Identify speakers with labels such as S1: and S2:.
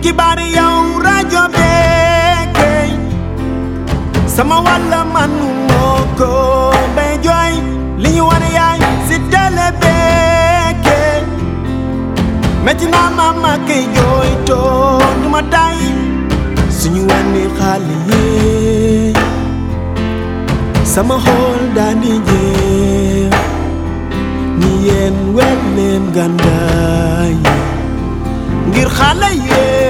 S1: xibaar yow rajo beekey sama wàlla manu moo ko bay jooy li ñu wane yaay si télé beekey metti naa ma ma kay jooy too du ma tay suñu wane xale yi sama xool daani jeex ni yéen wet leen gàndaay ngir xale yee